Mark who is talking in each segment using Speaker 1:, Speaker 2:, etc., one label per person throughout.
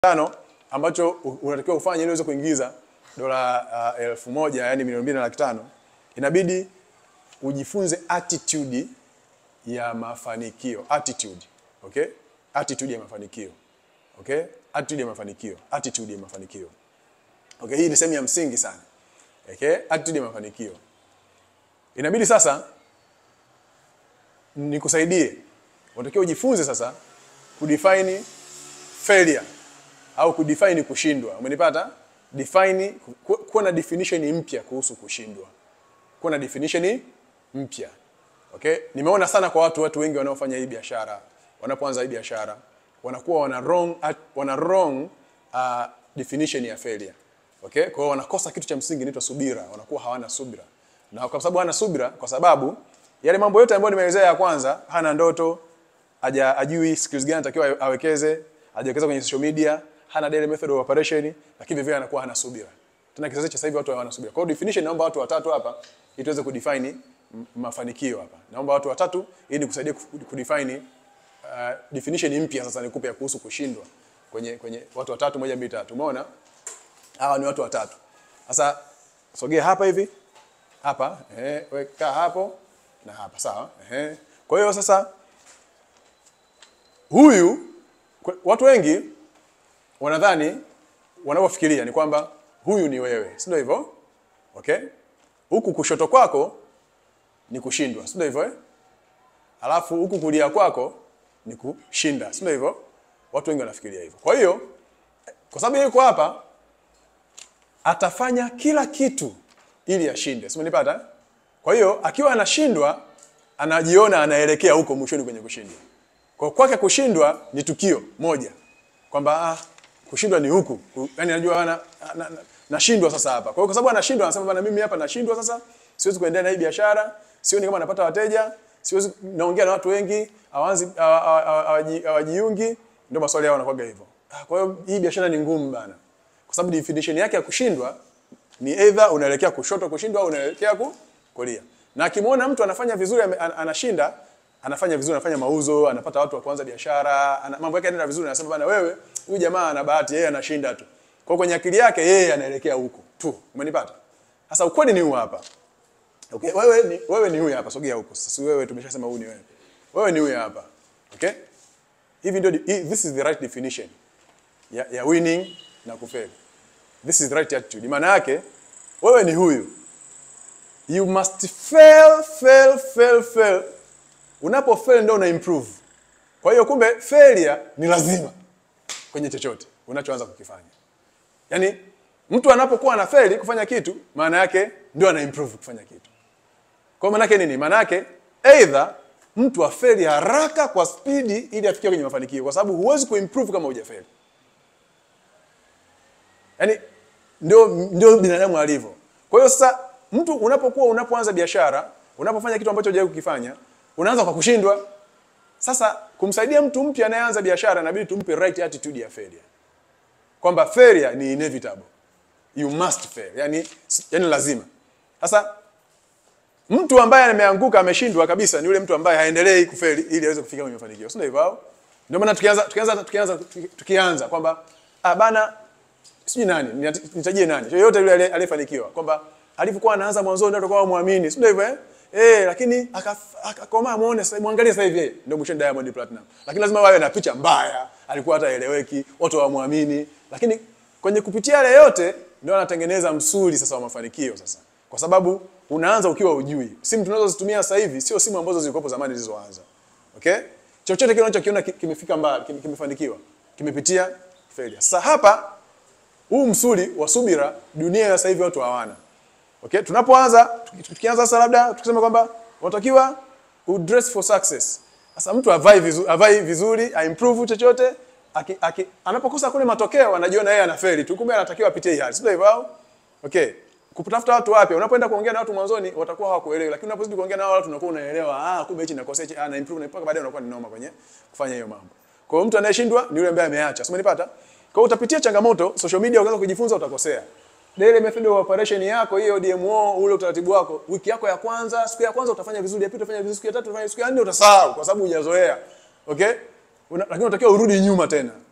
Speaker 1: tano ambacho u- unatakiwa ufanye ili uweze kuingiza dola uh, elfu moja yani milioni mbili na laki tano inabidi ujifunze attitude ya mafanikio attitude okay attitude ya mafanikio okay attitude ya mafanikio attitude ya mafanikio okay hii ni sehemu ya msingi sana okay attitude ya mafanikio inabidi sasa nikusaidie unatakiwa ujifunze sasa kudefine failure au kudefine kushindwa umenipata define ku- kuwa na definition mpya kuhusu kushindwa kuwa na definition mpya okay nimeona sana kwa watu watu wengi wanaofanya hii biashara wanapoanza hii biashara wanakuwa wana wrong at- wana wrong uh, definition ya failure okay kwa hiyo wanakosa kitu cha msingi inaitwa subira wanakuwa hawana subira na kwa sababu hana subira kwa sababu yale mambo yote ambayo nimeelezea ya kwanza hana ndoto haja ajui skills gani anatakiwa awekeze hajawekeza kwenye social media hana daily method of operation lakini vivyo anakuwa hana subira tena kizazi cha sasa hivi watu hawana subira kwa hiyo definition naomba watu watatu hapa ili tuweze kudefine m- mafanikio hapa naomba watu watatu ili nikusaidia ku- kudefine uh, definition mpya sasa nikupe ya kuhusu kushindwa kwenye kwenye watu watatu moja mbili tatu umeona hawa ni watu watatu sasa sogea hapa hivi hapa eh weka hapo na hapa sawa eh kwa hiyo sasa huyu kwa- watu wengi wanadhani wanavyofikiria ni kwamba huyu ni wewe si ndio hivyo okay huku kushoto kwako ni kushindwa si ndio hivyo eh? alafu huku kulia kwako ni kushinda si ndio hivyo watu wengi wanafikiria hivyo kwa hiyo kwa sababu yeye yuko hapa atafanya kila kitu ili ashinde si umenipata kwa hiyo akiwa anashindwa anajiona anaelekea huko mwishoni kwenye kushindwa kwa kwake kushindwa ni tukio moja kwamba ah, kushindwa ni huku Ku- yaani anajua ana na, na, nashindwa sasa hapa kwa hiyo kwa sababu anashindwa anasema bana mimi hapa nashindwa sasa siwezi kuendelea na hii biashara sioni kama napata wateja siwezi naongea na watu wengi hawaanzi hawa- hawa- hawa- hawaji- hawajiungi ndio maswali yao yanakuwa hivyo ah, kwa hiyo hii biashara ni ngumu bana kwa sababu definition yake ya kushindwa ni either unaelekea kushoto kushindwa au unaelekea ku, kulia na akimwona mtu anafanya vizuri ame- an- anashinda anafanya vizuri anafanya mauzo anapata watu wa kuanza biashara ana, mambo yake yanaenda vizuri anasema bana wewe huyu jamaa ana bahati yeye anashinda tu kwa hiyo kwenye akili yake yeye anaelekea huko tu umenipata sasa ukweli ni huu hapa okay wewe ni wewe ni huyu hapa sogea huko sasa si wewe tumeshasema huyu ni wewe wewe ni huyu hapa okay hivi ndio hii- this is the right definition ya, ya winning na kufeli this is the right attitude maana yake wewe ni huyu you must fail fail fail fail unapo fail ndio una improve kwa hiyo kumbe failure ni lazima kwenye chochote unachoanza kukifanya yaani mtu anapokuwa ana fail kufanya kitu maana yake ndio ana improve kufanya kitu kwa maana yake nini maana yake either mtu afeli haraka kwa spidi ili afikie kwenye mafanikio kwa sababu huwezi kuimprove kama hujafeli Yaani ndio ndio binadamu alivyo. Kwa hiyo sasa mtu unapokuwa unapoanza biashara, unapofanya kitu ambacho hujawahi kukifanya, unaanza kwa kushindwa. Sasa kumsaidia mtu mpya anayeanza biashara inabidi tumpe right attitude ya failure. Kwamba failure ni inevitable. You must fail. Yaani yani lazima. Sasa mtu ambaye ameanguka ameshindwa kabisa ni yule mtu ambaye haendelei kufeli ili aweze kufika kwenye mafanikio. Sio hivyo au? Ndio maana tukianza tukianza tukianza tukianza kwamba ah bana sijui nani nita- nitajie nani yoyote yule aliye- aliyefanikiwa kwamba alivyokuwa anaanza mwanzo ndio atakuwa muamini si ndio hivyo eh eh lakini akaf- akakomaa muone sasa muangalie sasa hivi eh, ndio mwisho Diamond Platinum lakini lazima wawe na picha mbaya alikuwa hata eleweki watu hawamwamini lakini kwenye kupitia yale yote ndio anatengeneza msuli sasa wa mafanikio sasa kwa sababu unaanza ukiwa ujui simu tunazozitumia sasa hivi sio simu ambazo zilikuwa zamani zilizoanza okay chochote kile unachokiona ki- kimefika mbali kim- kimefanikiwa kimepitia failure sasa hapa huu msuli wa subira dunia ya sasa hivi watu hawana okay tunapoanza tuki- tukianza sasa labda tukisema kwamba unatakiwa udress for success sasa mtu avai vizuri, avai vizuri aimprove chochote aki, aki, anapokosa kule matokeo anajiona yeye anafeli tu kumbe anatakiwa apitie hii hali sio hivyo au okay kutafuta watu wapya unapoenda kuongea na watu mwanzoni watakuwa hawakuelewi lakini unapozidi kuongea na wao watu unakuwa unaelewa ah kumbe hichi nakosea hichi ah na improve na mpaka baadaye unakuwa ni noma kwenye kufanya hiyo mambo kwa hiyo mtu anayeshindwa ni yule ambaye ameacha sio umenipata kwa hiyo utapitia changamoto social media ukaanza kujifunza utakosea daily method of operation yako hiyo DMO ule utaratibu wako wiki yako ya kwanza siku ya kwanza utafanya vizuri ya pili utafanya vizuri siku ya tatu utafanya siku ya nne utasahau kwa sababu hujazoea okay Una, lakini unatakiwa urudi nyuma tena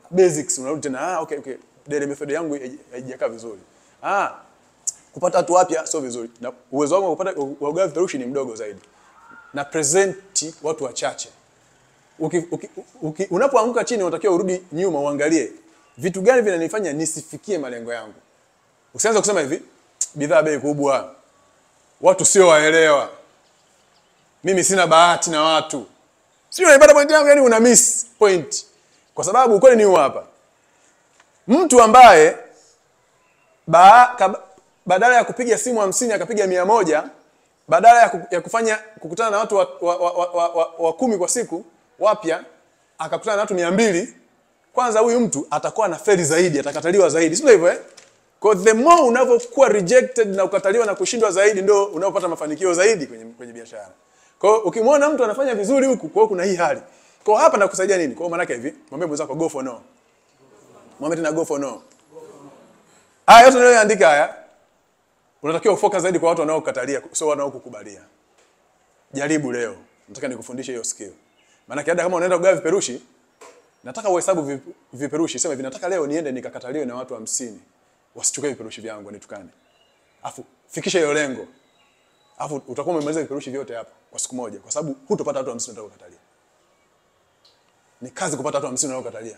Speaker 1: basics unarudi tena ah okay okay daily method yangu haij- haijakaa vizuri ah kupata watu wapya sio vizuri na uwezo wangu wa kupata wa kugawa vipeperushi ni mdogo zaidi na presenti watu wachache uki, uki, uki, unapoanguka chini unatakiwa urudi nyuma uangalie vitu gani vinanifanya nisifikie malengo yangu usianze kusema hivi bidhaa bei kubwa watu sio waelewa mimi sina bahati na watu sio unaipata point yangu yani una miss point kwa sababu ukweli ni huu hapa mtu ambaye ba, kab, badala ya kupiga simu hamsini akapiga mia moja badala ya, ku, ya kufanya kukutana na watu wa, wa, wa, wa, wa, wa, wa kumi kwa siku wapya akakutana na watu mia mbili kwanza huyu mtu atakuwa na feli zaidi atakataliwa zaidi sio hivyo eh? Kwa the more unavyokuwa rejected na ukataliwa na kushindwa zaidi ndio unaopata mafanikio zaidi kwenye, kwenye biashara. Kwa hiyo ukimwona mtu anafanya vizuri huku, kwa hiyo kuna hii hali. Kwa hiyo hapa nakusaidia nini? Kwa hiyo maana yake hivi, mwambie mwenzako go for no. Mwambie tena go for no. Haya yote niliyoandika haya unatakiwa ufocus zaidi kwa watu wanaokukatalia, sio wanaokukubalia. Jaribu leo. Nataka nikufundishe hiyo skill. Maana hata kama unaenda kugawa viperushi, nataka uhesabu vip- viperushi. Sema hivi, nataka leo niende nikakataliwe na watu hamsini wasichukue viperushi vyangu wanitukane. Afu fikisha hiyo lengo. Afu utakuwa umemaliza viperushi vyote hapo kwa siku moja kwa sababu hutopata watu 50 wanaokatalia. Ni kazi kupata watu 50 wanaokatalia.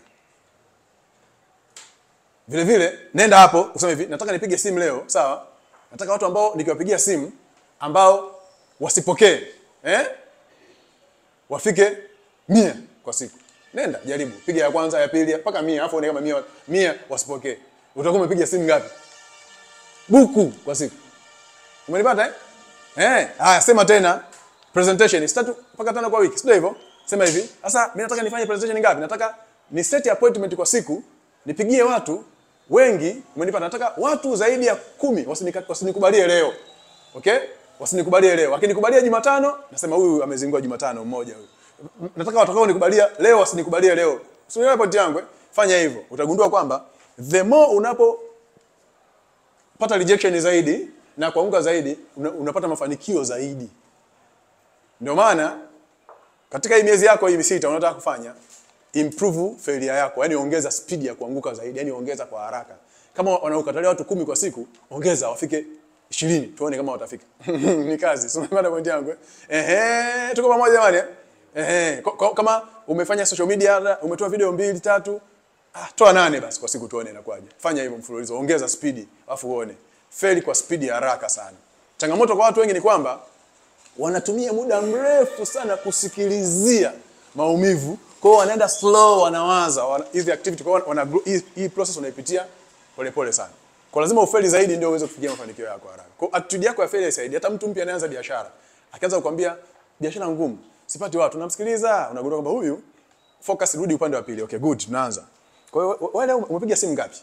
Speaker 1: Vile vile nenda hapo useme hivi, nataka nipige simu leo, sawa? Nataka watu ambao nikiwapigia simu ambao wasipokee, eh? Wafike mia kwa siku. Nenda jaribu, piga ya kwanza, ya pili, mpaka mia, afu kama mia, mia wasipokee. Utakuwa umepiga simu ngapi? Buku kwa siku. Umenipata eh? Eh, haya sema tena presentation is tatu mpaka tano kwa wiki. Sio hivyo? Sema hivi. Sasa mimi nataka nifanye presentation ngapi? Nataka ni set appointment kwa siku, nipigie watu wengi, umenipata? Nataka watu zaidi ya kumi wasinika- wasinikubalie leo. Okay? Wasinikubalie leo. Akinikubalia Jumatano, nasema huyu amezingua Jumatano mmoja huyu. M- Nataka watakao nikubalia leo wasinikubalie leo. Sio point yangu eh? Fanya hivyo. Utagundua kwamba the more unapo pata rejection zaidi na kuanguka zaidi una, unapata mafanikio zaidi. Ndio maana katika hii miezi yako hii sita unataka kufanya improve failure yako, yani ongeza speed ya kuanguka zaidi, yani ongeza kwa haraka. Kama wanaokatalia watu kumi kwa siku, ongeza wafike 20 tuone kama watafika. Ni kazi. Sio maana point yangu. eh? Ehe, tuko pamoja jamani. eh? Ehe, ko- ko- kama umefanya social media umetoa video mbili tatu, Ah, toa nane basi kwa siku tuone inakuwaje. Fanya hivyo mfululizo, ongeza spidi afu uone. Fail kwa spidi ya haraka sana. Changamoto kwa watu wengi ni kwamba wanatumia muda mrefu sana kusikilizia maumivu. Kwa hiyo wanaenda slow, wanawaza wana, hizi activity kwa hiyo wana, hii, hii process unaipitia polepole sana. Kwa lazima ufeli zaidi ndio uweze kufikia mafanikio yako haraka. Kwa hiyo attitude yako ya failure isaidie. Hata mtu mpya anaanza biashara, akianza kukwambia biashara ngumu, sipati watu, unamsikiliza, unagundua kwamba huyu focus, rudi upande wa pili. Okay, good, tunaanza. Kwa hiyo wewe leo umepiga simu ngapi?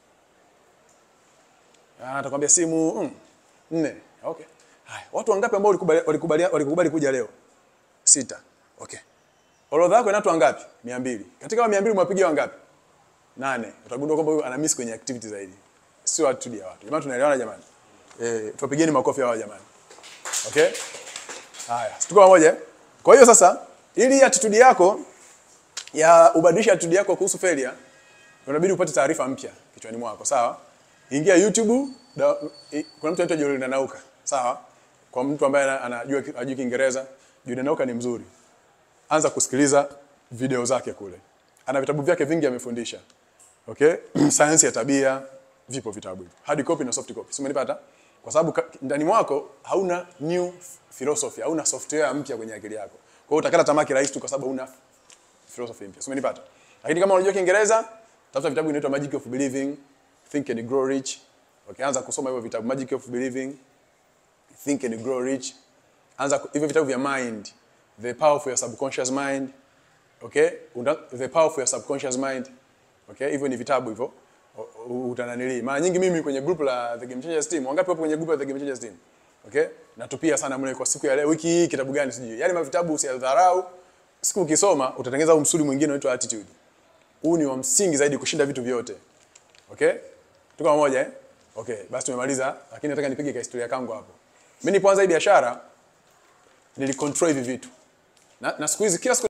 Speaker 1: Ah, atakwambia simu mm, nne. Okay. Haya, watu wangapi ambao walikubali walikubali walikubali kuja leo? Sita. Okay. Orodha yako ina watu wangapi? 200. Katika hao 200 umewapigia wangapi? Nane. Utagundua kwamba huyu ana miss kwenye activity zaidi. Sio attitude ya watu. Jamani tunaelewana jamani? Eh, tupigeni makofi hawa jamani. Okay? Haya, tuko pamoja. eh? Kwa hiyo sasa ili attitude yako ya ubadilisha attitude yako kuhusu failure, unabidi upate taarifa mpya kichwani mwako, sawa? Ingia YouTube, da, i, kuna mtu anaitwa Jordan Nauka, sawa? Kwa mtu ambaye ana- anajua ajui Kiingereza, Jordan Nauka ni mzuri. Anza kusikiliza video zake kule. Ana vitabu vyake vingi amefundisha. Okay? Sayansi ya tabia, vipo vitabu hivyo. Hard copy na soft copy. Si umenipata? Kwa sababu ka- ndani mwako hauna new philosophy, hauna software mpya kwenye akili yako. Kwa hiyo utakata tamaa kirahisi tu kwa sababu huna philosophy mpya. Si umenipata? Lakini kama unajua Kiingereza, tafuta vitabu vinaitwa Magic of Believing, Think and Grow Rich. Okay, anza kusoma hivyo vitabu Magic of Believing, Think and Grow Rich. Anza ku- hivyo vitabu vya mind, The Power of Your Subconscious Mind. Okay? Unda, The Power of Your Subconscious Mind. Okay? Hivyo ni vitabu hivyo. O- o- Utananili. Mara nyingi mimi kwenye group la The Game Changers Team, wangapi wapo kwenye group la The Game Changers Team? Okay? Natupia sana mle kwa siku ya leo, wiki hii kitabu gani sijui. Yaani mavitabu usiyadharau. Siku ukisoma utatengeneza huu msuli mwingine unaitwa attitude. Huu ni wa msingi zaidi kushinda vitu vyote. Okay? Tuko pamoja eh? Okay, basi tumemaliza, lakini nataka nipige ka historia kangu hapo. Mimi nilipoanza hii biashara nilicontrol hivi vitu. Na, na siku hizi kila siku